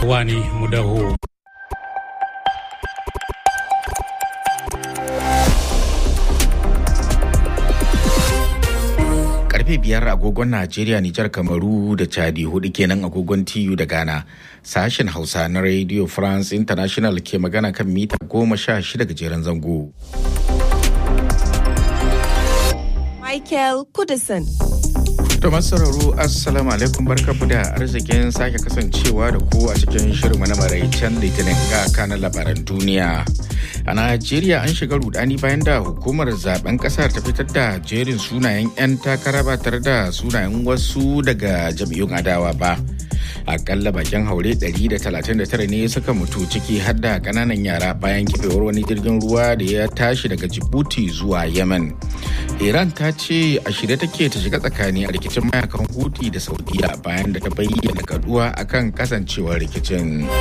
wani mudaho karfe biyar agogon Najeriya, Nijar, Kamaru da Chadi hudu kenan agogon TU da Ghana. Sashen Hausa na Radio France International ke magana kan mita goma sha shida gajeren zango. Michael Kudison. To masu sauraro Assalamu alaikum barkamu da arzikin sake kasancewa da ku a cikin shirin na maraicen litinin ga kanan labaran duniya. A Najeriya an shiga rudani bayan da hukumar zaben kasar ta fitar da jerin sunayen 'yan takara ba tare da sunayen wasu daga jam'iyyun adawa ba. Akalla bakin haure 139 ne suka mutu ciki har da kananan yara bayan kifewar wani jirgin ruwa da ya tashi daga Djibouti zuwa Yemen. Iran ta ce a shirye take ta shiga tsakani a rikicin mayakan Houthi da Saudiya bayan da ta bayyana kaduwa akan kasancewar rikicin.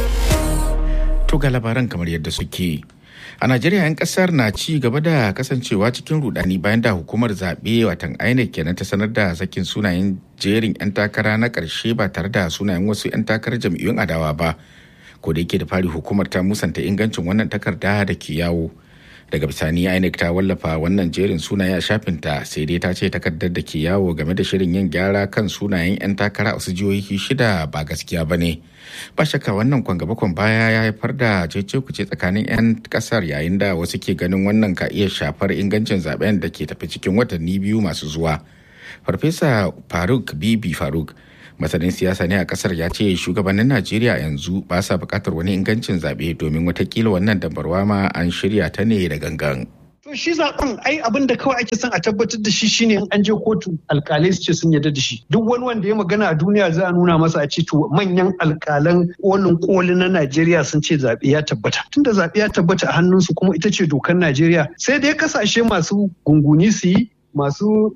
To ga labaran kamar yadda suke. A Najeriya 'yan kasar na ci gaba da kasancewa cikin rudani bayan da hukumar zaɓe watan INEC kenan ta sanar da sakin sunayen jerin 'yan takara na ƙarshe ba tare da sunayen wasu 'yan takarar jam'iyyun adawa ba. Ko da yake da fari hukumar ta musanta ingancin wannan takarda da ke yawo. daga bisani inec ta wallafa wannan jerin sunaye a shafinta sai dai ta ce takardar da ke yawo game da shirin yin gyara kan sunayen 'yan takara a wasu jihohi shida ba gaskiya ba ne ba shakka wannan kwangabakon baya ya haifar da cece kuce tsakanin 'yan kasar yayin da wasu ke ganin wannan ka iya shafar ingancin zaben da ke tafi cikin watanni biyu masu zuwa farfesa faruk bibi faruk masanin siyasa ne a kasar ya ce shugabannin najeriya yanzu ba sa bukatar wani ingancin zaɓe domin watakila wannan dambarwa ma an shirya ta ne da gangan To shi zaben ai abin da kawai ake son a tabbatar da shi shine in an je kotu alkalai su ce sun yarda da shi. Duk wani wanda ya magana a duniya za a nuna masa a ce to manyan alkalan kolin koli na Najeriya sun ce zaɓe ya tabbata. Tunda zaɓe ya tabbata a hannunsu kuma ita ce dokar Najeriya sai dai kasashe masu gunguni su yi masu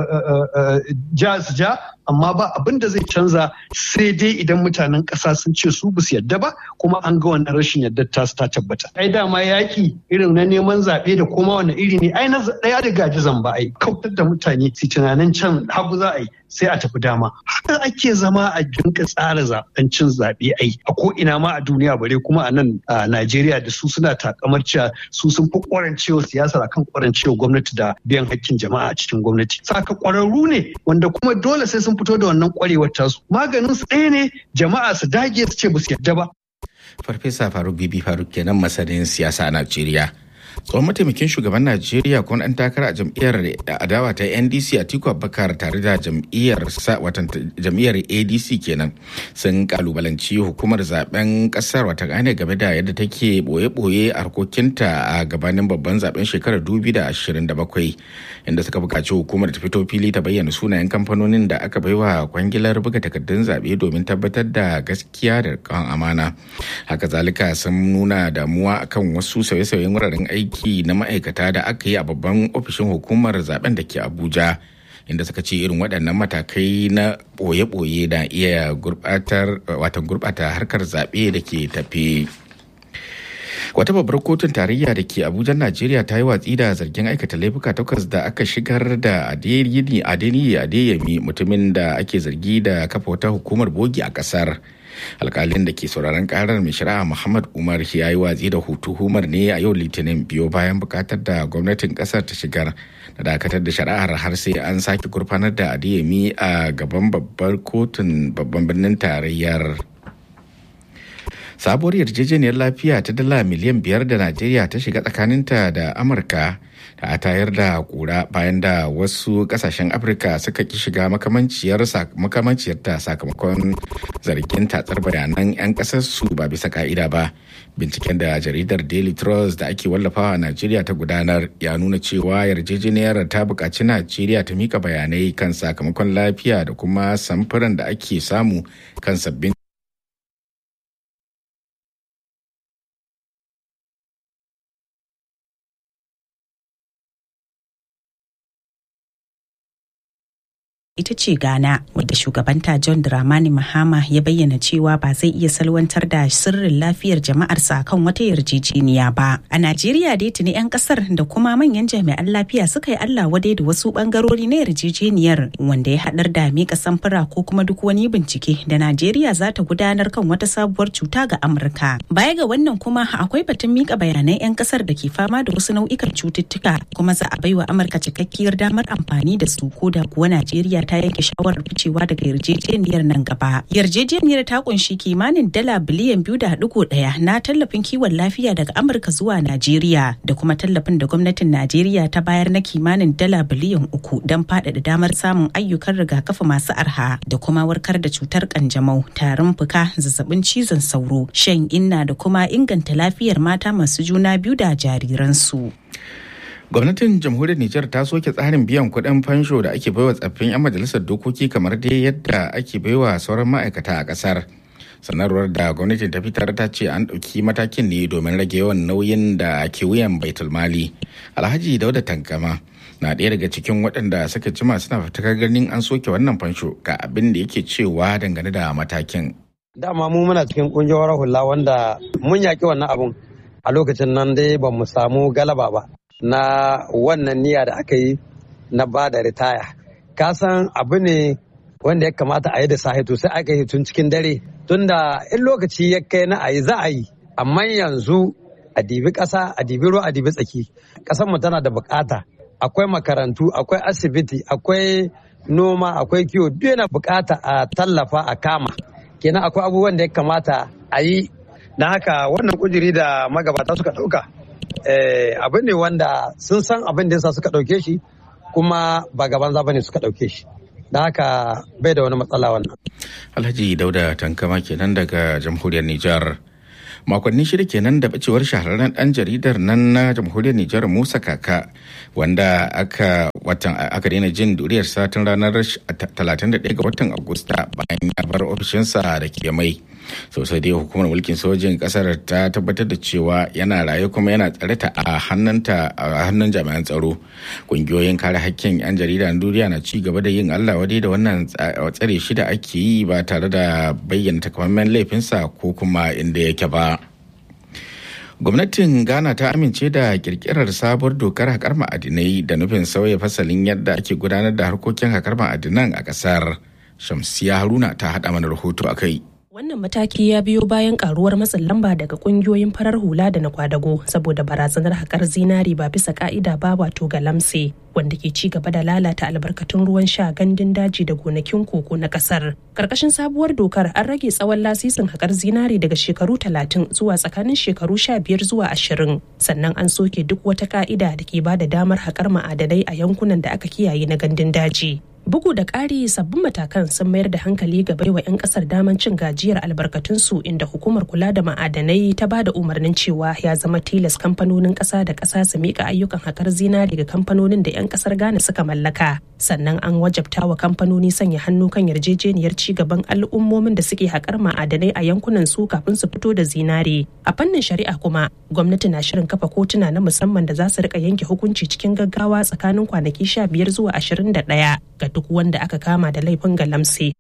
ja su ja amma ba abin da zai canza sai dai idan mutanen ƙasa sun ce su basu yadda ba kuma an ga wannan rashin yadda ta ta tabbata ai dama yaki irin na neman zaɓe da koma wani iri ne ai na ɗaya da gaji zamba ai kautar da mutane su tunanin can hagu za a yi sai a tafi dama haka ake zama a jinka tsara zaben cin zaɓe ai a ko ina ma a duniya bare kuma a nan a Najeriya da su suna takamar cewa su sun fi kwarancewa siyasar akan kwarancewa gwamnati da biyan hakkin jama'a a cikin gwamnati saka kwararru ne wanda kuma dole sai sun fito da wannan kwarewar tasu maganin su ɗaya ne jama'a su dage su ce ba su yarda ba farfesa faruk bibi faruk kenan masanin siyasa a najeriya tsohon mataimakin shugaban najeriya kuma ɗan takara a jam'iyyar adawa ta ndc a tiku abubakar tare da jam'iyyar watan jam'iyyar adc kenan sun kalubalanci hukumar zaben kasar wata gane game da yadda take boye-boye a harkokinta a gabanin babban zaben shekarar 2027 inda suka buƙaci hukumar ta fito fili ta bayyana sunayen kamfanonin da aka baiwa kwangilar buga takardun zaɓe domin tabbatar da gaskiya da kan amana haka zalika sun nuna damuwa akan wasu sauye-sauyen wuraren aiki aiki na ma'aikata da aka yi a babban ofishin hukumar zaben da ke abuja inda suka ce irin waɗannan matakai na ɓoye-ɓoye na iya gurɓatar watan gurɓata harkar zaɓe da ke tafe wata babbar kotun tarayya da ke abuja najeriya ta yi watsi da zargin aikata laifuka takwas da aka shigar da adeyini adeyemi mutumin da ake zargi da kafa wata hukumar bogi a kasar alkalin da ke sauraron karar mai shari'a muhammad umar ya yi watsi da hutumar ne a yau litinin biyo bayan bukatar da gwamnatin kasar ta shigar da dakatar da shari'ar har sai an sake gurfanar da adeyemi a gaban babbar kotun babban birnin tarayyar sabuwar yarjejeniyar lafiya ta dala miliyan biyar da najeriya ta shiga tsakaninta da amurka da a tayar da kura bayan da wasu kasashen afirka suka ki shiga makamanciyar ta sakamakon zargin tatsar bayanan 'yan kasarsu ba bisa ka'ida ba binciken da jaridar daily trust da ake wallafawa a najeriya ta gudanar ya nuna cewa yarjejeniyar ta buƙaci najeriya ta mika bayanai kan sakamakon lafiya da kuma samfuran da ake samu kan sabbin ita ce Ghana wadda shugabanta John Dramani Mahama ya bayyana cewa ba zai iya salwantar da sirrin lafiyar jama'arsa kan wata yarjejeniya ba. A Najeriya dai tuni 'yan kasar da kuma manyan jami'an lafiya suka yi Allah wadai da wasu bangarori na yarjejeniyar wanda ya haɗar da mika samfura ko kuma duk wani bincike da Najeriya za ta gudanar kan wata sabuwar cuta ga Amurka. Baya ga wannan kuma akwai batun mika bayanan 'yan kasar da ke fama da wasu nau'ikan cututtuka kuma za a baiwa Amurka cikakkiyar damar amfani da su ko da kuwa Najeriya ta yanke shawarar ficewa daga yarjejeniyar nan gaba. Yarjejeniyar ta kunshi kimanin dala biliyan biyu da digo ɗaya na tallafin kiwon lafiya daga Amurka zuwa Najeriya da kuma tallafin da gwamnatin Najeriya ta bayar na kimanin dala biliyan uku don faɗaɗa damar samun ayyukan rigakafi masu arha da kuma warkar da cutar kanjamau, tarin fuka, zazzabin cizon sauro, shan inna da kuma inganta lafiyar mata masu juna biyu da jariransu. gwamnatin jamhuriyar nijar ta soke tsarin biyan kuɗin fansho da ake baiwa tsaffin 'yan majalisar dokoki kamar dai yadda ake baiwa sauran ma'aikata a ƙasar sanarwar da gwamnatin ta fitar ta ce an ɗauki matakin ne domin rage yawan nauyin da ke wuyan baitul mali alhaji dauda tankama na ɗaya daga cikin waɗanda suka jima suna fitakar ganin an soke wannan fansho ga abin da yake cewa dangane da matakin dama mu muna cikin ƙungiyar hula wanda mun yaƙi wannan abun a lokacin nan dai ba mu samu galaba ba na wannan niyya da aka yi na ba da ritaya ka san abu ne wanda ya kamata a yi da sahi to sai aka yi tun cikin dare tunda in lokaci ya kai na a yi za a yi amma yanzu a dibi ƙasa a dibi ruwa a dibi tsaki ƙasar mu tana da bukata akwai makarantu akwai asibiti akwai noma akwai kiwo duk yana bukata a tallafa a kama kenan akwai abubuwan da ya kamata a yi na haka wannan kujeri da magabata suka ɗauka abin ne wanda sun san abin da yasa suka ɗauke shi kuma ba gaban za ne suka ɗauke shi da haka bai da wani matsala wannan. Alhaji Dauda Tankama kenan daga jamhuriyar Nijar. makonni shida kenan da bacewar shahararren dan jaridar nan na jamhuriyar Nijar Musa Kaka wanda aka watan aka daina jin duriyar satin ranar 31 ga watan Agusta bayan ya bar ofishinsa da ke mai. sosai dai hukumar mulkin sojin kasar ta tabbatar da cewa yana raye kuma yana tsare ta a hannunta a hannun jami'an tsaro kungiyoyin kare hakkin yan jarida na duniya na ci gaba da yin allah wadai da wannan tsare shi da ake yi ba tare da bayyana takamaiman laifinsa ko kuma inda yake ba gwamnatin ghana ta amince da kirkirar sabuwar dokar haƙar ma'adinai da nufin sauya fasalin yadda ake gudanar da harkokin haƙar ma'adinan a ƙasar shamsiya haruna ta haɗa mana rahoto a kai Wannan mataki ya biyo bayan karuwar matsin lamba daga kungiyoyin farar hula da na kwadago saboda barazanar haƙar zinari ba bisa ka'ida ba wato galamse wanda ke ci gaba da lalata albarkatun ruwan sha gandun daji da gonakin koko na ƙasar. Karkashin sabuwar dokar an rage tsawon lasisin haƙar zinari daga shekaru talatin zuwa tsakanin shekaru sha biyar zuwa ashirin sannan an soke duk wata ka'ida da ke ba da damar haƙar ma'adanai a yankunan da aka kiyaye na gandun daji. Bugu da ƙari sabbin matakan sun mayar da hankali ga baiwa 'yan ƙasar daman cin gajiyar albarkatunsu inda hukumar kula da ma'adanai ta ba da umarnin cewa ya zama tilas kamfanonin ƙasa da ƙasa su miƙa ayyukan haƙar zinari ga kamfanonin da 'yan ƙasar Ghana suka mallaka. Sannan an wajabta wa kamfanoni sanya hannu kan yarjejeniyar ci gaban al'ummomin da suke haƙar ma'adanai a yankunan su kafin su fito da zinari. A fannin shari'a kuma gwamnati na shirin kafa kotuna na musamman da za su rika yanke hukunci cikin gaggawa tsakanin kwanaki sha biyar zuwa ashirin da ɗaya ga duk wanda aka kama da laifin galamse.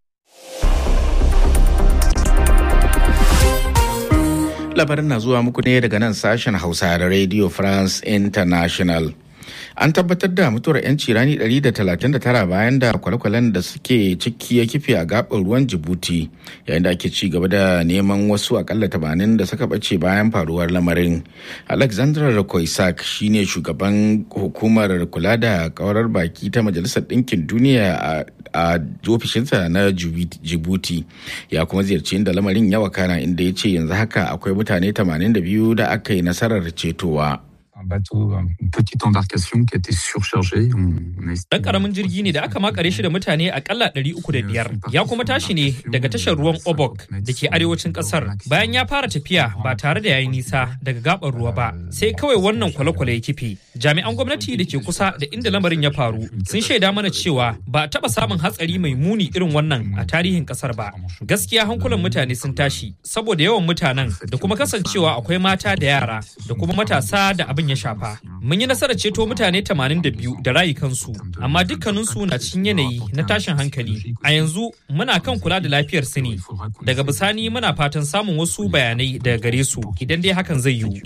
Labarin na zuwa muku ne daga nan sashen Hausa da Radio France International. An tabbatar da mutuwar 'yanci rani 139 bayan da kwale-kwalen da suke ciki ya kife a gaɓar ruwan Jibuti yayin da ake ci gaba da neman wasu akalla 80 da suka ɓace bayan faruwar lamarin. Alexandra Koisak shine shugaban hukumar kula da kaurar baki ta Majalisar Ɗinkin Duniya a ofishinsa na Jibuti ya kuma ziyarci inda lamarin ya wakana inda ya ce yanzu haka akwai mutane 82 da aka yi nasarar cetowa. un bateau, une petite embarcation qui était surchargée. Dan karamin jirgi ne da aka makare shi da mutane akalla 305 ya kuma tashi ne daga tashar ruwan Obok da ke arewacin kasar bayan ya fara tafiya ba tare da yayi nisa daga gabar ruwa ba sai kawai wannan kwale-kwale ya kife. Jami'an gwamnati da ke kusa da inda lamarin ya faru sun shaida mana cewa ba a taba samun hatsari mai muni irin wannan a tarihin kasar ba. Gaskiya hankulan mutane sun tashi saboda yawan mutanen da kuma kasancewa akwai mata da yara da kuma matasa da abin ya shafa. Mun yi nasarar ceto mutane 82 da rayukansu, amma dukkaninsu na cikin yanayi na tashin hankali. A yanzu muna kan kula da lafiyar su ne. Daga bisani muna fatan samun wasu bayanai daga gare su idan dai hakan zai yiwu.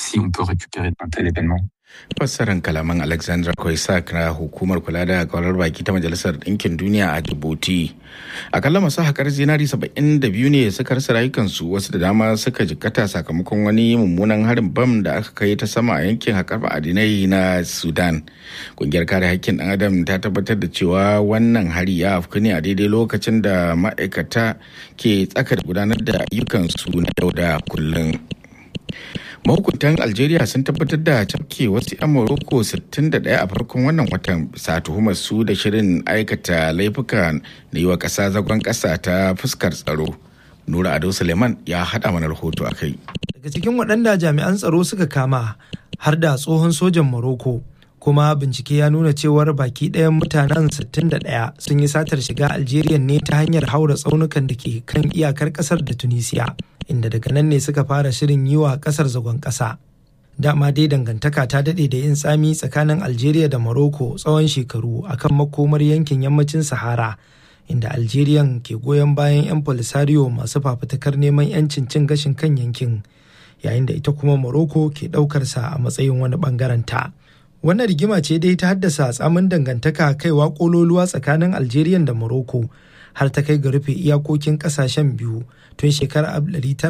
fassarar kalaman alexandra koisak na hukumar kula da kwarar baki ta majalisar ɗinkin duniya a djibouti akalla masu haƙar zinari 72 ne suka rasa rayukansu wasu da dama suka jikkata sakamakon wani mummunan harin bam da aka kai ta sama a yankin haƙar ma'adinai na sudan ƙungiyar kare haƙƙin ɗan adam ta tabbatar da cewa wannan hari ya afku ne a daidai lokacin da ma'aikata ke tsaka da gudanar da ayyukansu na yau da kullum mahukuntan algeria sun tabbatar da cafke wasu 'yan morocco 61 a farkon wannan watan bisa tuhumar su da shirin aikata laifuka na yi wa ƙasa zagon ƙasa ta fuskar tsaro nura ado suleiman ya haɗa mana rahoto a kai daga cikin waɗanda jami'an tsaro suka kama har da tsohon sojan morocco kuma bincike ya nuna cewar baki ɗayan mutanen 61 sun yi satar shiga algeria ne ta hanyar haura tsaunukan da ke kan iyakar ƙasar da tunisia inda daga nan ne suka fara shirin yi wa ƙasar zagon ƙasa dama dai dangantaka ta daɗe da yin tsami tsakanin algeria da morocco tsawon shekaru akan makomar yankin yammacin sahara inda algerian ke goyon bayan 'yan polisario masu fafutukar neman 'yancin cin gashin kan yankin yayin da ita kuma morocco ke ɗaukarsa a matsayin wani ɓangaren ta. wannan rigima ce dai ta haddasa tsamin dangantaka kaiwa kololuwa tsakanin algeria da morocco har ta kai ga rufe iyakokin kasashen biyu tun shekarar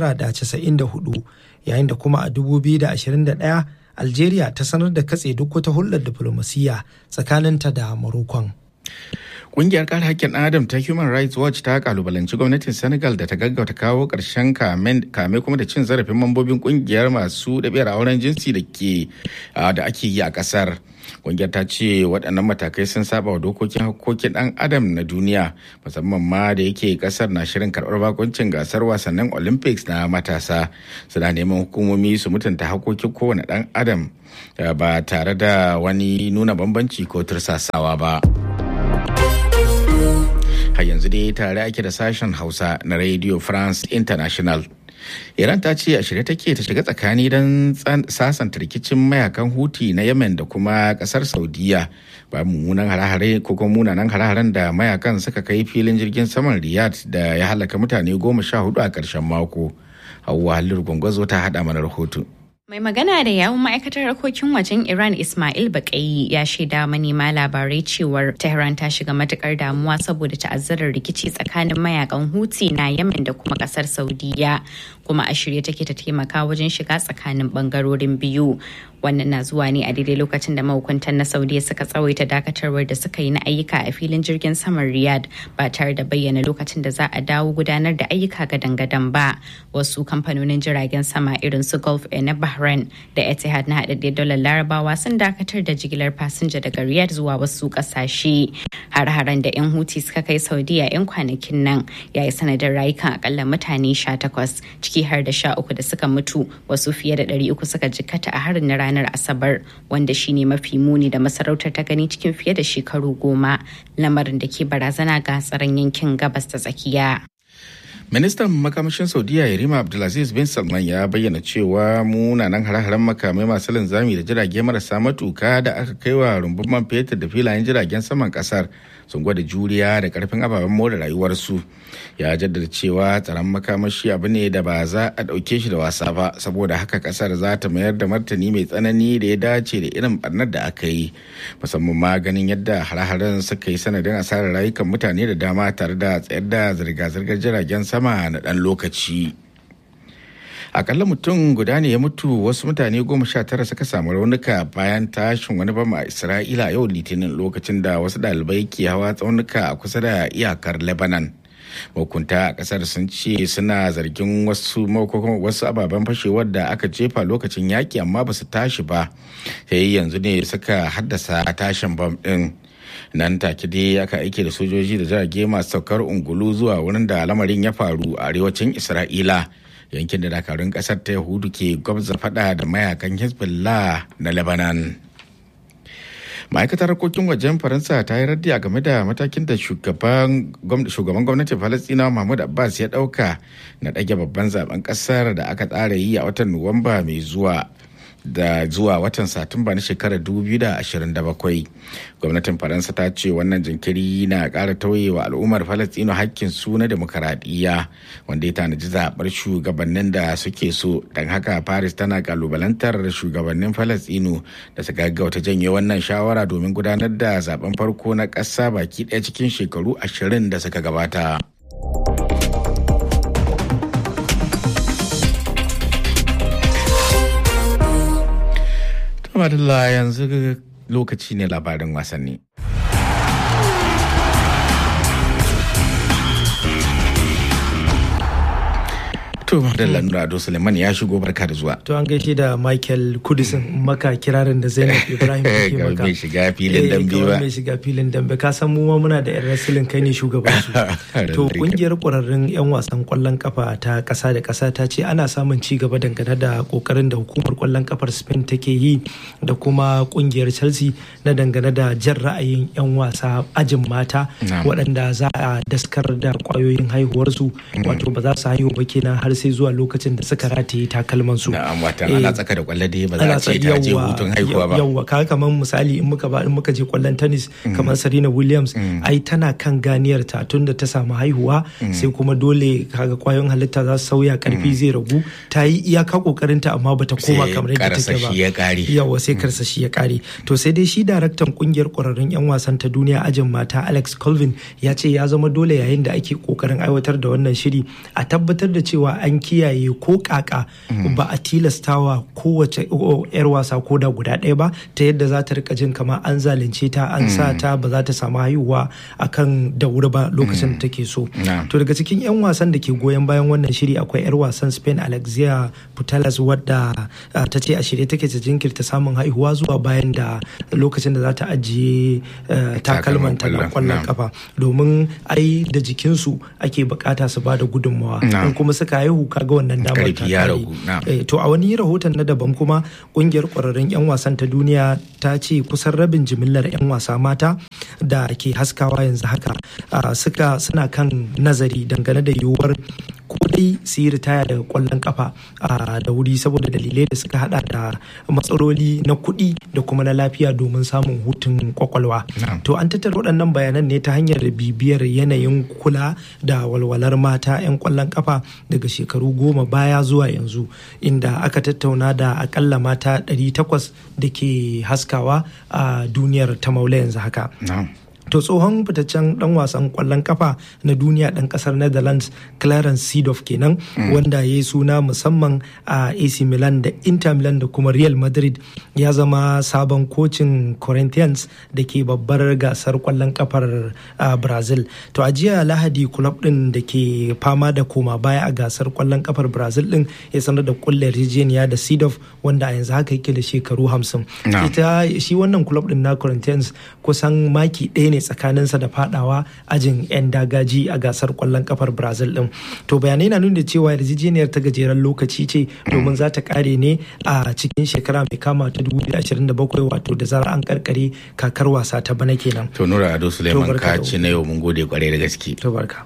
1994 yayin da kuma a 2021 algeria ta sanar da katse duk wata hulɗar diflomasiyya tsakaninta da morocco Ƙungiyar kare haƙƙin Adam ta Human Rights Watch ta kalubalanci gwamnatin Senegal da ta gaggauta kawo ƙarshen kame kuma da cin zarafin mambobin ƙungiyar masu ɗabi'ar auren jinsi da ke da ake yi a ƙasar. Ƙungiyar ta ce waɗannan matakai sun saba wa dokokin haƙƙoƙin ɗan Adam na duniya musamman ma da yake ƙasar na shirin karɓar bakuncin gasar wasannin Olympics na matasa. Suna neman hukumomi su mutunta haƙƙoƙin kowane ɗan Adam ba tare da wani nuna bambanci ko tursasawa ba. har yanzu dai tare ake da sashen hausa na radio france international iran ta ce a shirye take ta shiga tsakani don sasanta rikicin mayakan huti na yemen da kuma kasar saudiya ba mummunan hare-hare ko kuma munanan hare-haren da mayakan suka kai filin jirgin saman riyadh da ya halaka mutane goma sha hudu a karshen mako hauwa halin gwangwazo ta hada mana rahoto Mai magana da yawun ma'aikatar harkokin wajen Iran Ismail Baƙayi ya shaida manema labarai cewar Tehran ta shiga matukar damuwa saboda ta'azzarar rikici tsakanin mayakan Houthi na Yemen da kuma kasar Saudiya kuma a shirye take ta taimaka wajen shiga tsakanin bangarorin biyu. Wannan na zuwa ne a daidai lokacin da mahukuntan na Saudiya suka tsawaita dakatarwar da suka yi na ayyuka a filin jirgin saman Riyadh ba tare da bayyana lokacin da za a dawo gudanar da ayyuka gadan-gadan ba. Wasu kamfanonin jiragen sama irin su Gulf Air na Bahrain da Etihad na haɗaɗɗiyar dalar Larabawa sun dakatar da jigilar fasinja daga Riyadh zuwa wasu ƙasashe. Har-haren da 'yan Houthi suka kai Saudiya 'yan kwanakin nan ya yi sanadin rayukan akalla mutane 18 ciki har da 13 da suka mutu wasu fiye da 300 suka jikkata a harin na ranar Asabar wanda shine mafi muni da masarautar ta gani cikin fiye da shekaru goma lamarin da ke barazana ga tsaron yankin gabas ta tsakiya. ministan makamashin saudiya yarima abdulaziz bin salman ya bayyana cewa munanan hare-haren makamai masu linzami da jirage marasa matuka da aka kai wa rumbun man fetur da filayen jiragen saman kasar sun gwada juriya da karfin ababen more rayuwarsu ya jaddada cewa tsaron makamashi abu ne da ba za a ɗauke shi da wasa ba saboda haka kasar za ta mayar da martani mai tsanani da ya dace da irin barnar da aka yi musamman ma ganin yadda hare-haren suka yi sanadin asarar rayukan mutane da dama tare da tsayar da zirga-zirgar jiragen sama na ɗan lokaci. akalla mutum guda ne ya mutu wasu mutane goma sha tara suka samu raunuka bayan tashin wani bama a isra'ila yau litinin lokacin da wasu ɗalibai ke hawa tsaunuka a kusa da iyakar lebanon mahukunta a kasar sun ce suna zargin wasu wasu ababen fashewar da aka jefa lokacin yaki amma ba su tashi ba sai yanzu ne suka haddasa tashin bam din nan take dai aka aike da sojoji da jirage masu saukar ungulu zuwa wurin da lamarin ya faru a arewacin isra'ila yankin da dakarun kasar ta yahudu ke gwabza fada da mayakan hezbollah na lebanon ma'aikatar harkokin wajen faransa ta yi raddi a game da matakin da shugaban gwamnatin falastina mahmud abbas ya dauka na ɗage babban zaben ƙasar da aka tsara yi a watan nuwamba mai zuwa da zuwa watan satumba na shekarar 2027 gwamnatin faransa ta ce wannan jinkiri na ƙara tauyewa al'ummar falastino hakkin su na demokaradiyya wanda ya tanaji zaɓar shugabannin da suke so don haka paris tana kalubalantar shugabannin falastino da su gaggauta janye wannan shawara domin gudanar da zaben farko na ƙasa baki ɗaya cikin shekaru ashirin da suka gabata. Madalla yanzu lokaci ne labarin wasanni. To Madalla Nura Ado Suleiman ya shigo barka da zuwa. To an gaishe da Michael Kudisin maka kirarin da Zainab Ibrahim take maka. mai shiga filin dambe ba. mai shiga filin dambe ka san mu ma muna da yan wrestling kai ne shugaban su. To kungiyar kwararrun yan wasan kwallon kafa ta kasa da kasa ta ce ana samun ci gaba dangane da kokarin da hukumar kwallon kafar Spain take yi da kuma kungiyar Chelsea na dangane da jan ra'ayin yan wasa ajin mata waɗanda za a daskar da kwayoyin haihuwarsu wato ba za su haihu ba kenan har sai zuwa lokacin da suka rataye takalman su. Na'am wata ana tsaka da kwallo dai ba za a ce ta je hutun haihuwa ba. Yawwa kaga kamar misali in muka ba in muka je kwallon tennis kamar Serena Williams ai tana kan ganiyar ta tun da ta samu haihuwa sai kuma dole kaga kwayoyin halitta za su sauya karfi zai ragu ta yi iyaka kokarin ta amma bata koma kamar yadda take ba. ya kare. Yawwa sai karsashi ya kare. To sai dai shi daraktan kungiyar kwararrun yan wasan ta duniya ajin mata Alex Colvin ya ce ya zama dole yayin da ake kokarin aiwatar da wannan shiri a tabbatar da cewa an kiyaye ko kaka ba a tilastawa kowace yar wasa ko da guda ɗaya ba ta yadda za ta rika jin kamar an zalunce ta an sa ta ba za ta samu haihuwa akan da wuri ba lokacin da take so to daga cikin yan wasan da ke goyon bayan wannan shiri akwai yar wasan spain alexia putellas wadda ta ce a shirye take ta jinkirta samun haihuwa zuwa bayan da lokacin da za ta ajiye takalman ta na kwallon kafa domin ai da jikinsu ake bukata su ba da gudunmawa in kuma suka haihu kaga wannan damar ta kare to a wani rahoton na daban kuma kungiyar kwararrun yan wasan ta duniya ta ce kusan rabin jimillar yan wasa mata da ke haskawa yanzu haka suka suna kan nazari dangane da yiwuwar ko dai su yi ritaya daga kwallon kafa da wuri saboda dalilai da suka hada da matsaloli na kuɗi da kuma na lafiya domin samun hutun kwakwalwa to an tattara waɗannan bayanan ne ta hanyar bibiyar yanayin kula da walwalar mata 'yan kwallon kafa daga shekaru goma baya zuwa yanzu inda aka tattauna da akalla mata 800 da ke haskawa a duniyar ta maula yanzu haka to tsohon fitaccen dan wasan kwallon kafa na duniya dan kasar netherlands clarence seedorf kenan wanda ya yi suna musamman a ac milan da inter milan da kuma real madrid ya zama sabon kocin corinthians da ke babbar gasar kwallon kafar brazil to a jiya lahadi club din da ke fama da koma baya a gasar kwallon kafar brazil din ya sanar da kulle yarjejeniya da seedorf wanda a yanzu haka yake da shekaru hamsin ita shi wannan club din na corinthians kusan maki ɗaya ne tsakaninsa da fadawa ajin 'yan dagaji a gasar kwallon kafar brazil din to bayanai na nuna cewa yarjejeniyar ta gajeren lokaci ce domin za ta kare ne a cikin shekara mai kama ta 2027 wato da zarar an karkare kakar wasa ta bana kenan to nura ado suleiman ka ci na yau mun gode kwarai da gaske to barka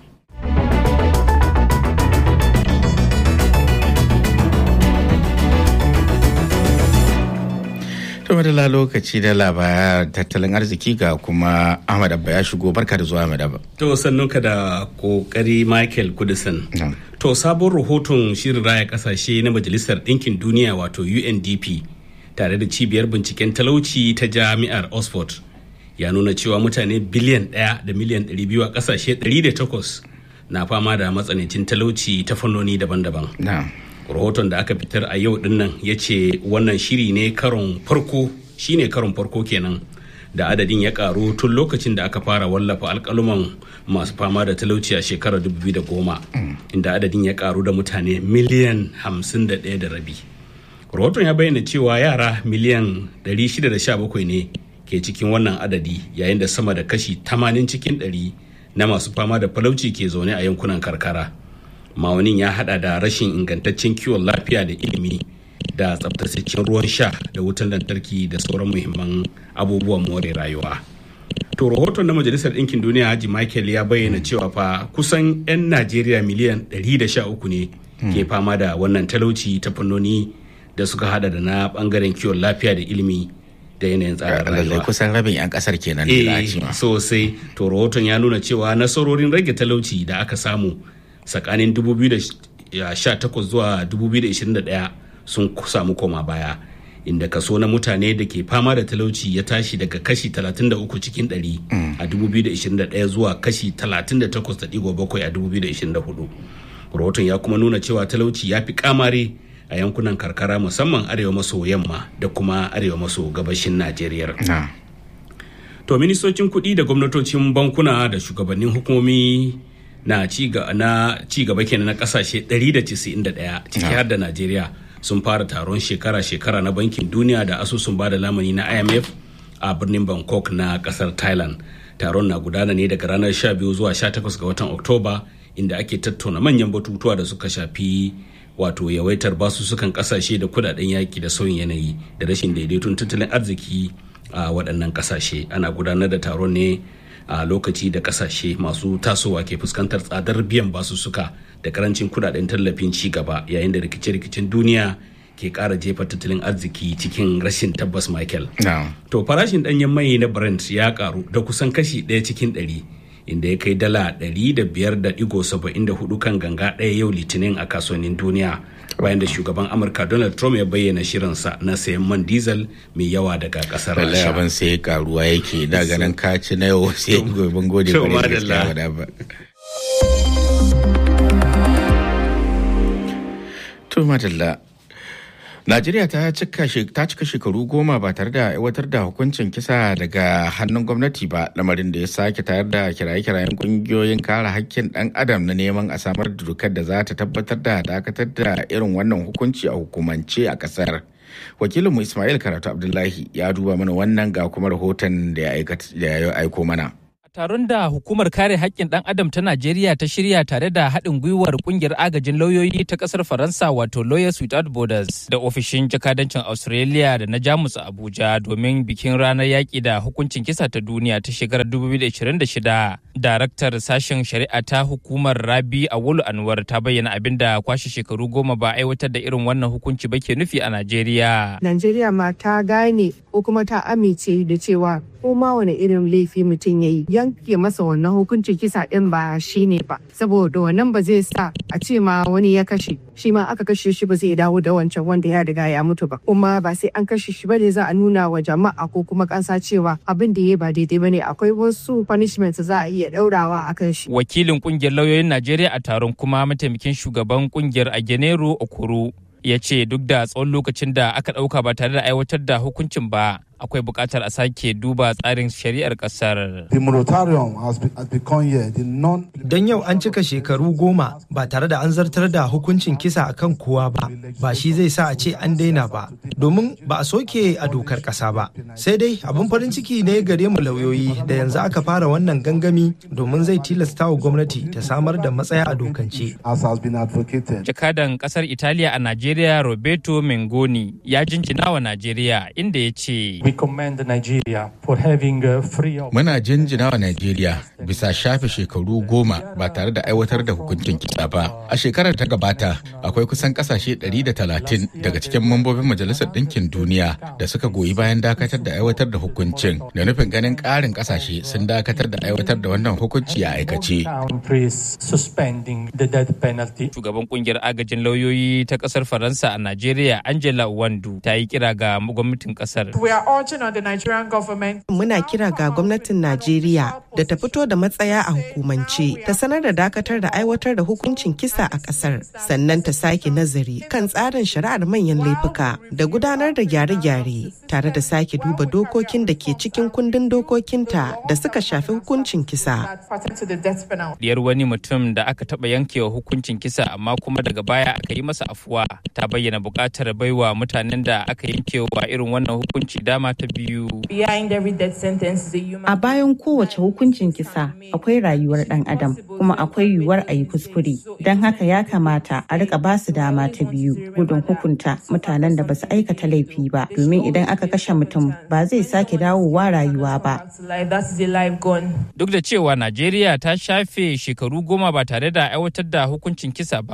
To da lokaci da labaran tattalin arziki ga kuma Ahmad Abba ya shigo barka da zuwa Ahmad Abba. To sannunka da kokari Michael Kudisan. To sabon rahoton shirin raya kasashe na Majalisar Ɗinkin Duniya wato UNDP tare da cibiyar binciken talauci ta jami'ar Oxford ya nuna cewa mutane biliyan ɗaya da miliyan ɗari biyu a ƙasashe ɗari da takwas na fama da matsanancin talauci ta fannoni daban-daban. rahoton da aka fitar a yau dinnan ya ce wannan shiri ne karon farko shine karon farko kenan da adadin ya karu tun lokacin da aka fara wallafa alkaluman masu fama da talauci a shekarar 2010 inda adadin ya karu da mutane miliyan 51 da rabi rahoton ya bayyana cewa yara miliyan 617 ne ke cikin wannan adadi yayin da sama da kashi 80 cikin 100 na masu fama da falauci ke zaune a yankunan karkara ma'aunin ya hada da rashin ingantaccen kiwon lafiya da ilimi da tsabtataccen ruwan sha da wutan lantarki da sauran muhimman abubuwan more rayuwa to rahoton na majalisar ɗinkin duniya haji michael ya bayyana cewa fa kusan 'yan najeriya miliyan 113 ne ke fama da wannan talauci ta fannoni da suka hada da na bangaren kiwon lafiya da ilimi da yanayin tsarin rayuwa. kusan rabin 'yan kasar kenan Eh, sosai to rahoton ya nuna cewa nasarorin rage talauci da aka samu tsakanin 2018 zuwa 2021 sun samu koma baya inda kaso na mutane da ke fama da talauci ya tashi daga kashi 33 cikin 100 a 2021 zuwa kashi 38.7 a 2024 rahoton ya kuma nuna cewa talauci ya fi kamare a yankunan karkara musamman arewa maso yamma da kuma arewa maso gabashin najeriya to ministocin kuɗi da gwamnatocin bankuna da shugabannin hukumomi na ci gaba kenan na kasashe 191 ciki har da najeriya sun fara taron shekara-shekara na bankin duniya da asusun bada lamani na imf a birnin bangkok na kasar thailand taron na gudana ne daga ranar 12 zuwa 18 ga watan oktoba inda ake tattauna manyan batutuwa da suka shafi wato yawaitar basussukan kasashe da kudaden yaki da sauyin yanayi da rashin daidaiton tattalin arziki a waɗannan kasashe ana gudanar da taron ne a lokaci da kasashe masu tasowa ke fuskantar tsadar biyan basussuka da karancin kudaden tallafin ci gaba yayin da rikice-rikicen duniya ke kara jefa tattalin arziki cikin rashin tabbas michael to farashin danyen mai na brent ya karu da kusan kashi ɗaya cikin ɗari inda ya kai dala 500.74 kan ganga ɗaya yau litinin a kasuwannin duniya bayan da shugaban amurka donald trump ya bayyana shirinsa na sayan man diesel mai yawa daga kasar rasha abin sai karuwa yake da ganin kaci na yau sai gobe gode da ba to madalla Najeriya ta cika shekaru goma ba tare da aiwatar da hukuncin kisa daga hannun gwamnati ba lamarin da ya sake tayar da kiraye-kirayen kungiyoyin kare hakkin ɗan adam na neman a samar da dokar da za ta tabbatar da dakatar da irin wannan hukunci a hukumance a ƙasar. Wakilinmu Ismail Karatu Abdullahi ya duba mana wannan ga kuma rahoton da ya aiko mana. taron da hukumar kare haƙƙin ɗan adam ta Najeriya ta shirya tare da haɗin gwiwar ƙungiyar agajin lauyoyi ta ƙasar Faransa wato Lawyers Without Borders da ofishin jakadancin Australia da na Jamus a Abuja domin bikin ranar yaƙi da hukuncin kisa ta duniya ta shekarar 2026. Daraktar sashen shari'a ta hukumar Rabi Awolu Anwar ta bayyana abin da kwashe shekaru goma ba aiwatar da irin wannan hukunci ba ke nufi a Najeriya. Najeriya ma ta gane ko kuma ta amince da cewa ko ma wani irin laifi mutum ya yi yanke masa wannan hukuncin kisa din ba shi ne ba saboda wannan ba zai sa a ce ma wani ya kashe shi ma aka kashe shi ba zai dawo da wancan wanda ya riga ya mutu ba kuma ba sai an kashe shi ba ne za a nuna wa jama'a ko kuma ƙasa cewa abin da ya ba daidai ba ne akwai wasu punishment za a iya ɗaurawa a kan shi. wakilin kungiyar lauyoyin najeriya a taron kuma mataimakin shugaban kungiyar agenero okoro ya ce duk da tsawon lokacin da aka ɗauka ba tare da aiwatar da hukuncin ba akwai buƙatar a sake duba tsarin shari'ar ƙasar. The moratorium has, be, has become here the non Don yau an cika shekaru goma ba tare da an zartar da hukuncin kisa akan kowa ba, ba shi zai sa a ce an daina ba, domin ba a soke a dokar ƙasa ba. Sai dai abin farin ciki ne gare mu lauyoyi da yanzu aka fara wannan gangami domin zai tilasta wa gwamnati ta samar da matsaya a dokance. as has been advocated. Jakadan ƙasar Italiya a Najeriya Roberto Mengoni ya jinjina wa Najeriya inda ya ce. We commend Nigeria for having uh, free of Muna jinjina wa Najeriya bisa shafe shekaru goma ba tare da aiwatar da hukuncin kisa ba. A shekarar ta gabata akwai kusan kasashe 130 daga cikin mambobin Majalisar Ɗinkin Duniya da suka goyi bayan dakatar da aiwatar da hukuncin da nufin ganin ƙarin kasashe sun dakatar da aiwatar da wannan hukunci a aikace. countries suspending the death penalty. Shugaban kungiyar agajin lauyoyi ta ƙasar Faransa a Najeriya Angela Wandu ta yi kira ga gwamnatin ƙasar. We are urging on the Nigerian government Muna kira ga gwamnatin Najeriya da ta fito da matsaya a hukumance, ta sanar da dakatar da aiwatar da hukuncin kisa a kasar, sannan ta sake nazari kan tsarin shari'ar manyan laifuka da gudanar da gyare-gyare tare da sake duba dokokin da ke cikin kundin dokokinta da suka shafi hukuncin kisa. that pertain to the death penalty. Diyar wani mutum da aka taɓa yankewa hukuncin kisa amma kuma daga baya aka yi masa afuwa ta bayyana buƙatar baiwa mutanen da aka yankewa irin wannan hukunci dama ta biyu. Behind every death sentence is a human A bayan kowace hukuncin kisa akwai rayuwar ɗan adam kuma akwai yiwuwar a yi kuskure. Don haka ya kamata a rika ba su dama ta biyu gudun hukunta mutanen da ba su aikata laifi ba. Domin idan aka kashe mutum ba zai sake dawowa rayuwa ba. life. That is a life gone. Duk da cewa Najeriya ta shafe shekaru goma ba tare da aiwatar da hukuncin kisa ba,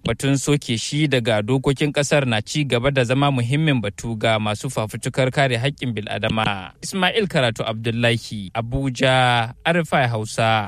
Batun soke shi daga dokokin kasar na ci gaba da zama muhimmin batu ga masu fafutukar kare haƙƙin bil'adama. Ismail Karatu Abdullahi, Abuja, Arifai Hausa.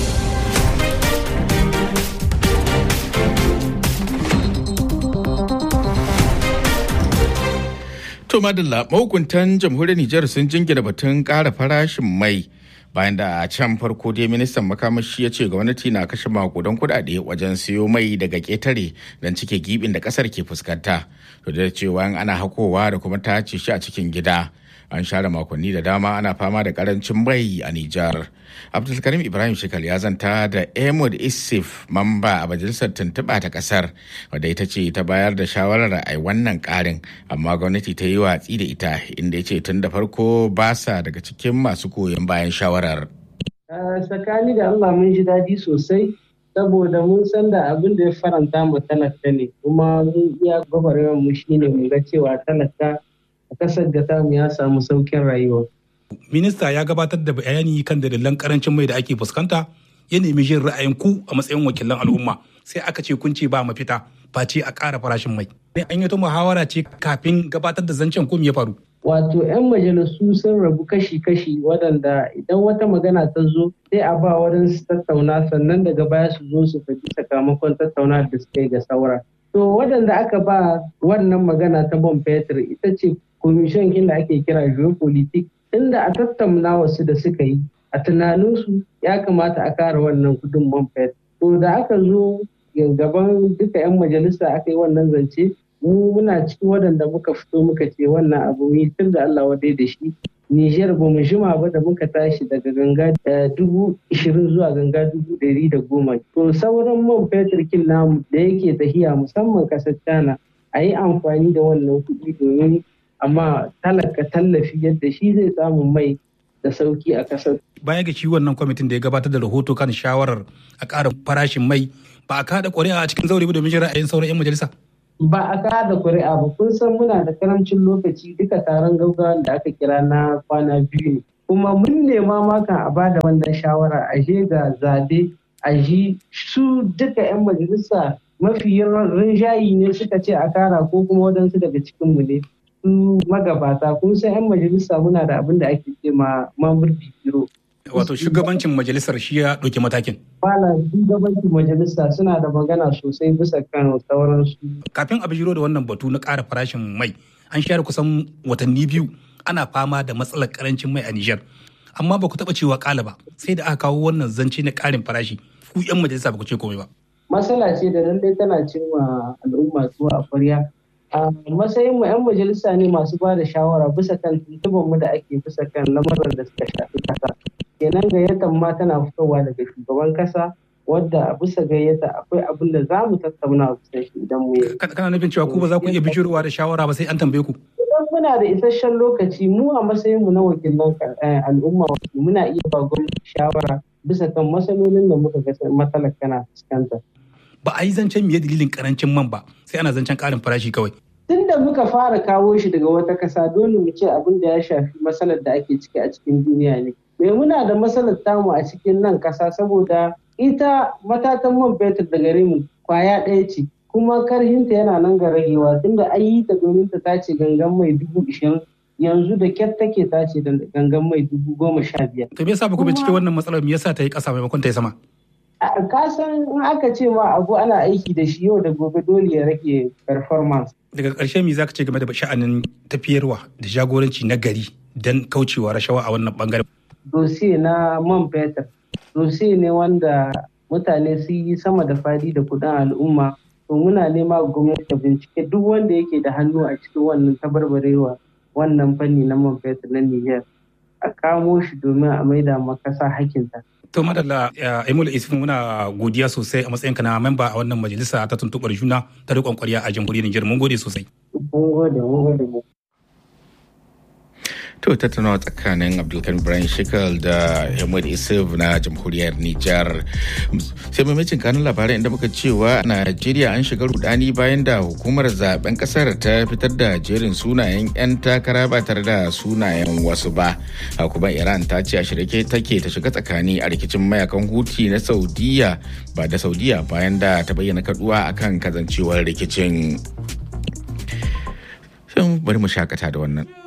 To madalla mahukuntan jamhuriyar Nijar sun jingina batun ƙara farashin mai bayan da a can farko dai ministan makamashi ya ce gwamnati na kashe makudan kudade wajen siyo mai daga ketare don cike gibin da kasar ke fuskanta to da cewa ana hakowa da kuma tace shi a cikin gida an share makonni da dama ana fama da karancin mai a Nijar. Abdulkarim Ibrahim Shekal ya zanta da Ahmad Isif mamba a majalisar tuntuɓa ta ƙasar wadda ita ce ta bayar da shawarar a wannan ƙarin amma gwamnati ta yi watsi da ita inda ya ce tun da farko ba sa daga cikin masu koyon bayan shawarar. Tsakani da Allah mun ji daɗi sosai saboda mun san da abin da ya faranta mu talaka ne kuma mun iya gwagwarmar mu shine mu ga cewa talaka a kasar da tamu ya samu saukin rayuwa. Minista ya gabatar da bayani kan dalilan karancin mai da ake fuskanta ya nemi jin ra'ayin ku a matsayin wakilan al'umma sai aka ce kun ce ba mafita face a ƙara farashin mai. An yi ta muhawara ce kafin gabatar da zancen ko ya faru. Wato 'yan majalisu sun rabu kashi-kashi waɗanda idan wata magana ta zo sai a ba wurin su tattauna sannan daga baya su zo su faɗi sakamakon tattauna da suka yi ga saura. To waɗanda aka ba wannan magana ta man fetur ita ce komishin da ake kira geopolitik inda a tattauna wasu da suka yi a tunaninsu ya kamata a kara wannan kudin man fetur. To da aka zo gaban duka 'yan majalisa aka yi wannan zance mu muna cikin waɗanda muka fito muka ce wannan abu yi tun da Allah wadai da shi Nijar ba mu jima ba da muka tashi daga ganga dubu ishirin zuwa ganga dubu ɗari da goma. To sauran man fetur kin namu da yake tahiya musamman ƙasar China a yi amfani da wannan kuɗi domin amma talaka tallafi yadda shi zai samu mai da sauki a ƙasar. Baya ga shi wannan kwamitin da ya gabatar da rahoto kan shawarar a ƙara farashin mai ba a kada ƙuri'a a cikin zaure ba domin jin ra'ayin sauran 'yan majalisa. ba a kada kuri'a ba kun san muna da karamcin lokaci duka taron gaggawa da aka kira na kwana biyu ne kuma mun nema maka a bada wannan shawara a je ga zabe a ji su duka 'yan majalisa mafi rinjayi ne suka ce a kara ko kuma waɗansu daga cikinmu ne su magabata kun san 'yan majalisa muna da abin da ake ce ma mamurdi biro wato shugabancin majalisar shi ya ɗauki matakin. Wala shugabancin majalisa suna da magana sosai bisa kan sauransu. Kafin a bijiro da wannan batu na ƙara farashin mai, an share kusan watanni biyu ana fama da matsalar karancin mai a Nijar. Amma ba ku taɓa cewa ƙala ba, sai da aka kawo wannan zance na ƙarin farashi, ku 'yan majalisa ba ku ce komai ba. Matsala ce da lallai tana cewa al'umma zuwa a kwarya. a matsayin mu 'yan majalisa ne masu ba da shawara bisa kan tuntuban mu da ake bisa kan lamarin da suka shafi kasa kenan gayyatar ma tana fitowa daga shugaban kasa wadda bisa gayyata akwai abin da za mu tattauna bisa shi idan mu yi. kana nufin cewa ku ba za ku iya bijirowa da shawara ba sai an tambaye ku. idan muna da isasshen lokaci mu a matsayin mu na wakilan al'umma muna iya ba gwamnati shawara bisa kan matsalolin da muka ga matsalar kana fuskanta. ba a yi zancen miye dalilin karancin man ba sai ana zancen karin farashi kawai. Tun da muka fara kawo shi daga wata kasa dole mu ce abin da ya shafi matsalar da ake ciki a cikin duniya ne. Me muna da matsalar tamu a cikin nan kasa saboda ita matatan man fetur da gare mu kwaya ɗaya ce kuma karhinta yana nan ga ragewa tunda an yi ta domin ta tace gangan mai dubu ishirin yanzu da kyar take tace da gangan mai dubu goma sha biyar. To me yasa ba ku bincike wannan matsalar me yasa ta yi ƙasa maimakon ta yi sama? ka san in aka ce ma abu ana aiki da shi yau da gobe dole ya rage performance. Daga ƙarshe me zaka ce game da sha'anin tafiyarwa da jagoranci na gari don kaucewa rashawa a wannan bangaren? Dosiye na man fetur, dosiye ne wanda mutane su yi sama da fadi da kudin al'umma. To muna nema gwamnati ta bincike duk wanda yake da hannu a cikin wannan tabarbarewa wannan fanni na man fetur na Niger. A kamo shi domin a maida makasa hakinta. To madalla Emil Isfin muna godiya sosai a matsayinka na memba a wannan majalisa ta tuntuɓar juna ta riƙon ƙwarya a jamhuriyar Nijar mun gode sosai. Mun gode mun gode mu. To tattaunawa tsakanin Abdulkarim Ibrahim Shekal da Ahmad Isuf na jamhuriyar Nijar. Sai mamacin kanun labarai inda muka cewa Najeriya an shiga rudani bayan da hukumar zaben kasar ta fitar da jerin sunayen 'yan takara ba tare da sunayen wasu ba. Hukumar Iran ta ce a shirke take ta shiga tsakani a rikicin mayakan huti na Saudiya ba da Saudiya bayan da ta bayyana kaduwa akan kazancewar rikicin. Sai bari mu shakata da wannan.